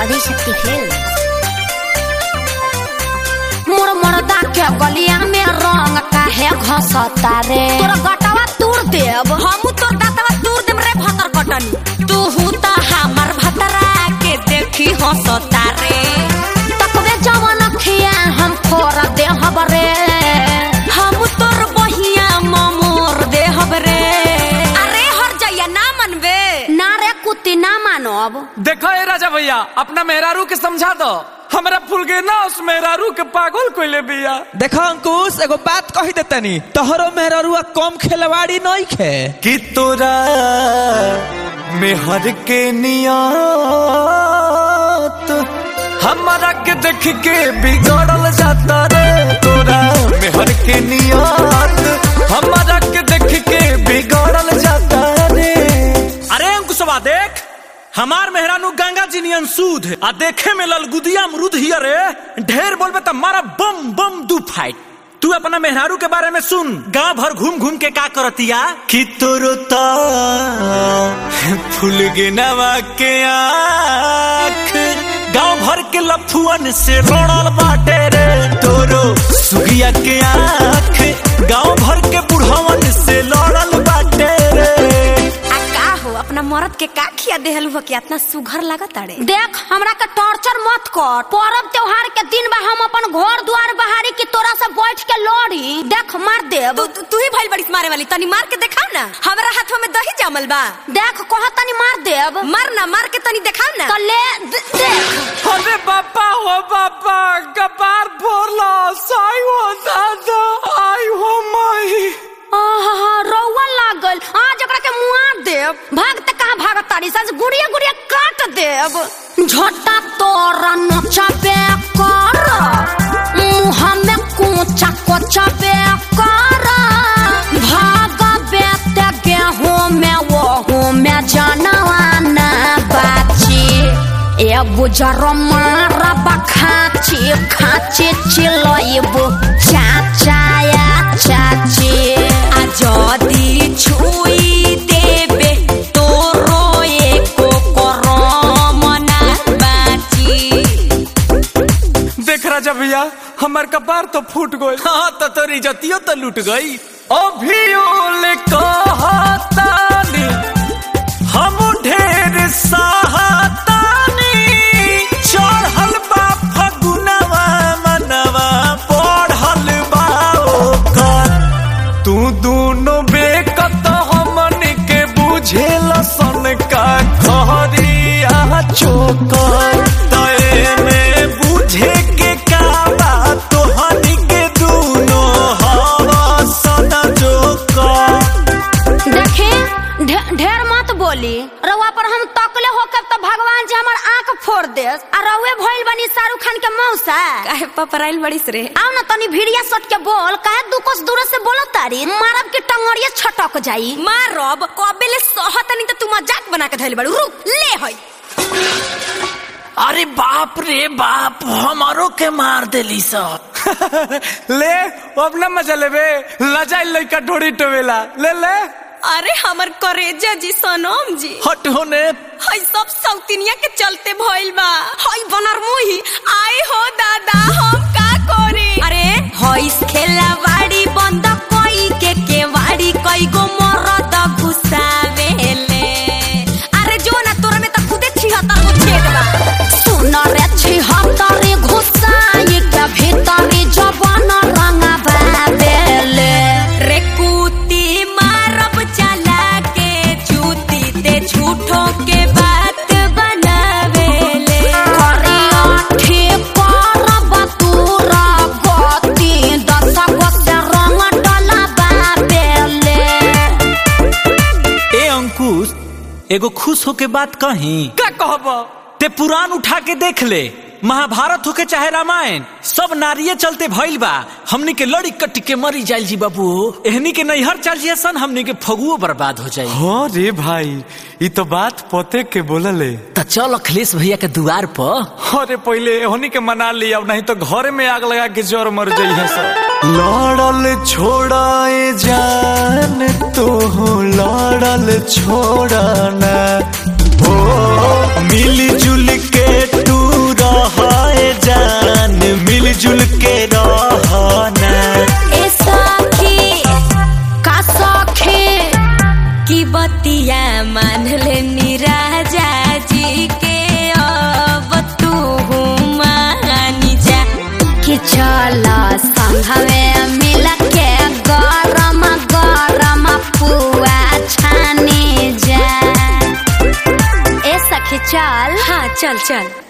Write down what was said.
Adishakti film मोर मर्दा के गलिया में रंग काहे घसता रे तोरा गटवा तूर देब हमू तोर दातवा दूर देम रे भतर कटनी तू त हमर भतरा के देखी हंसता रे तकबे जवन खिया हम फोर देहब रे हमू तोर बहिया ममोर देहब रे अरे हर जइया ना मनबे ना रे कुत्ती ना मानब देखो ए राजा भैया अपना मेहरारू के समझा दो हमरा फूल के ना उस मेहरारू के पागल कोइले बिया देखो अंकुश एगो बात कही देतनी तोहरो मेहरुआ कम खेलवाड़ी नहीं खे कि तोरा मेहर के नियत हमारा के देख के बिगड़ल जाता रे तोरा मेहर के नियत हमारा के देख के बिगड़ल जाता रे अरे अंकुशवा देख हमार मेहरानू गंगा जी नियन सूद आ देखे में ललगुदिया अमरूद हियर रे ढेर बोलबे त मारा बम बम दू फाइट तू अपना मेहरारू के बारे में सुन गांव भर घूम घूम के का करतिया कि तोरो ता फूल गिनवा के आँख गांव भर के लफुअन से रोड़ल बाटे रे तोरो सुगिया के आँख गांव भर के बुढ़वन से लड़ल बाटे रे आ का हो अपना मरद के का खिया देहलू हो कि इतना सुघर लागत अरे देख हमरा के टॉर्चर मत कर पर्व त्योहार के दिन बा हम अपन घर द्वार बहारी की तोरा से बैठ के लड़ी देख मार देब तू तू- तू ही भइल बड़ी मारे वाली तनी मार के दिखाओ ना हमरा हाथवा में दही जमल बा देख कह तनी मार देब मार ना मार के तनी दिखाओ ना तो ले दे- देख अरे बापा हो बापा कपार फोड़ला साई हो दादा आई हो माई आहा रौआ लागल आज एकरा के मुआ देब भाग त कहां भागत तारी सज गुड़िया गुड़िया काट देब झोटा तोरा नचाबे कर मुंह में कोचा कोचाबे कर भाग बेते गेहूं में वो में जानवा ना बाची ए बुजर मारा बखाची खाची चिलइबु चाचाया चाची आ जदी छुई देबे तोरो एको करम ना बाची देख राजा भैया हमार कपार तो फूट गई हाँ तो तोरी जतियो तो लूट गई अभियोल कहतानी हम ढेर सहातानी चढ़ल बा फगुनवा मनवा पढ़ल बा ओकर तू दोनों बेकत हमन के बुझेल सन का खरिया चोकर तय में बुझे के का बात तोहनी के दूनो हवा सदा जोकर देखे ढे- ढेर मत बोली रउआ पर हम तकले होकर तो भगवान जी हमर आंख फोड़ देस आ रउए भइल बनी शाहरुख खान के मौसा काहे पपराइल बड़ीस रे आओ ना तनी भिड़िया सट के बोल काहे दू कोस दूर से बोलो तारी मारब के टंगड़िया छटक जाई मारब कबेले सहतनी त तू मजाक बना के धइल बड़ू रुक ले हई अरे बाप रे बाप हमारो के मार देली सब ले अब ना मजा लेबे लजाई लइका ढोड़ी टोवेला ले ले अरे हमर करेजा जी सनम जी हट होने हई सब सौतिनिया के चलते भइल बा हई बनर मुही आए हो दादा हम का करे अरे हई खेला बाड़ी बंद कोई के केवाड़ी कई गो मरद घुसावेले अरे जो ना तोरा में त खुदे छिहत्तर गो छेद बा सुन रे छिहत्तरी घुसाई के भीतरी जवान रंगा बाबेले रे कुती मारब चला के चूती ते झूठो के बात बनावेले करिया ठीक करब तूरा गति दस गो से रंग डला बाबेले ए अंकुश एगो खुश होके बात कही का कहब ते पुराण उठा के देख ले महाभारत होके चाहे रामायण सब नारिये चलते भइल बा हमनी के लड़ी कट्टी के मरी जाइल जी बाबू एहनी के नैहर चल जिया सन हमनी के फगुओ बर्बाद हो जाई हाँ रे भाई ये तो बात पते के बोलले त चल अखिलेश भैया के दुआर पर अरे पहले होनी के मना लिया नहीं तो घर में आग लगा के जोर मर जाइए सब लड़ल छोड़ाए जान तो लड़ल छोड़ना ओ मिली जुल के तू चल चल